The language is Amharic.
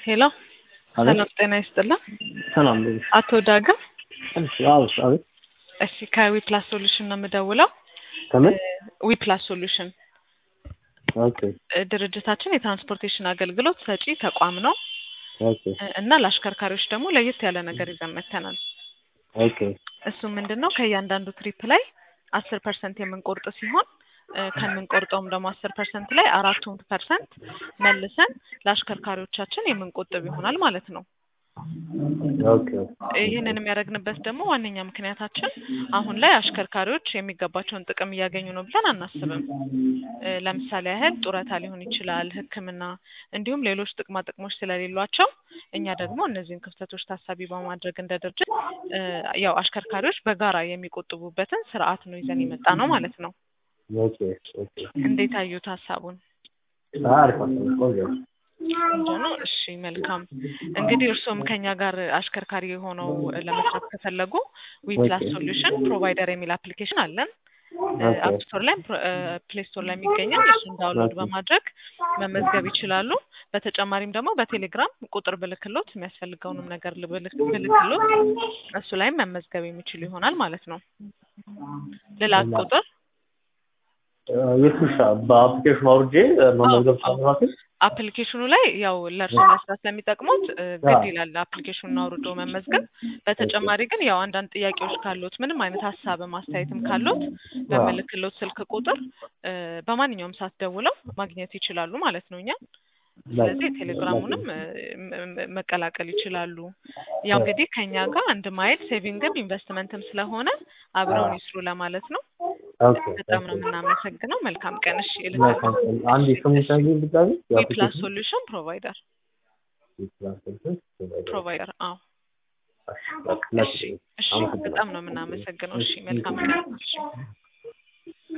ሄሎ አቤት ሰላም ጤና ይስጥልን። ሰላም ልጅ አቶ ዳግም አቤት አቤት እሺ ከዊፕላስ ሶሉሽን ነው የምደውለው። ከምን ዊፕላስ ሶሉሽን ኦኬ እ፣ ድርጅታችን የትራንስፖርቴሽን አገልግሎት ሰጪ ተቋም ነው ኦኬ እ፣ እና ለአሽከርካሪዎች ደግሞ ለየት ያለ ነገር ይዘን መጥተናል። ኦኬ እሱ ምንድን ነው ከእያንዳንዱ ትሪፕ ላይ አስር ፐርሰንት የምንቆርጥ ሲሆን እ፣ ከምንቆርጠውም ደግሞ አስር ፐርሰንት ላይ አራቱን ፐርሰንት መልሰን ለአሽከርካሪዎቻችን የምንቆጥብ ይሆናል ማለት ነው። ኦኬ ይህንን የሚያደርግንበት ደግሞ ዋነኛ ምክንያታችን አሁን ላይ አሽከርካሪዎች የሚገባቸውን ጥቅም እያገኙ ነው ብለን አናስብም። እ፣ ለምሳሌ ያህል ጡረታ ሊሆን ይችላል፣ ሕክምና እንዲሁም ሌሎች ጥቅማ ጥቅሞች ስለሌሏቸው እኛ ደግሞ እነዚህን ክፍተቶች ታሳቢ በማድረግ እንደ ድርጅት እ፣ ያው አሽከርካሪዎች በጋራ የሚቆጥቡበትን ስርዓት ነው ይዘን የመጣ ነው ማለት ነው። ኦኬ ኦኬ እንዴት አዩት ሀሳቡን? አሪፍ ሀሳብ ቆንጆ ነው። ቆንጆ ነው። እሺ መልካም። እንግዲህ እርስዎም ከኛ ጋር አሽከርካሪ ሆነው ለመስራት ከፈለጉ ዊፕላስ ሶሉሽን ፕሮቫይደር የሚል አፕሊኬሽን አለን። ኦኬ አፕ ስቶር ላይ ፕሌይ ስቶር ላይ የሚገኛል። እሱን ዳውንሎድ ኦኬ በማድረግ መመዝገብ ይችላሉ። በተጨማሪም ደግሞ በቴሌግራም ቁጥር ብልክሎት የሚያስፈልገውንም ነገር ልብልክ- ብልክሎት እሱ ላይም መመዝገብ የሚችሉ ይሆናል ማለት ነው። ልላክ እና ቁጥር እ፣ የትንሽ በአፕሊኬሽኑ አውርጄ እ፣ አዎ መመዝገብ አዎ ሳልራሴ አፕሊኬሽኑ ላይ ያው ለእርሶ መስራት ስለሚጠቅሙት እ፣ ግድ ይላል አፕሊኬሽኑን አውርዶ መመዝገብ። በተጨማሪ ግን ያው አንዳንድ ጥያቄዎች ካሉት ምንም አይነት ሀሳብም አስተያየትም ካሉት በምልክሎት ስልክ ቁጥር እ፣ በማንኛውም ሰዓት ደውለው ማግኘት ይችላሉ ማለት ነው እኛ ስለዚህ የቴሌግራሙንም እ፣ ም- ም- መቀላቀል ይችላሉ። ያው እንግዲህ ከኛ ጋር አንድ ማይል ሴቪንግም ኢንቨስትመንትም ስለሆነ አብረውን ይስሩ ለማለት ነው። ኦኬ በጣም ነው ኦኬ የምናመሰግነው። መልካም ቀን። እሺ መልካም እልካለሁ። አንድ እሺ ስሙን እሺ ሳይሆን ድጋሚ ዊፕላስ የአፕሊኬሽኑ ሶሉሽን ፕሮቫይደር ፕሮቫይደር። አዎ እሺ በቃ ላክ እሺ እሺ እሺ፣ አመሰግናለሁ በጣም ነው የምናመሰግነው። እሺ መልካም ቀን። እሺ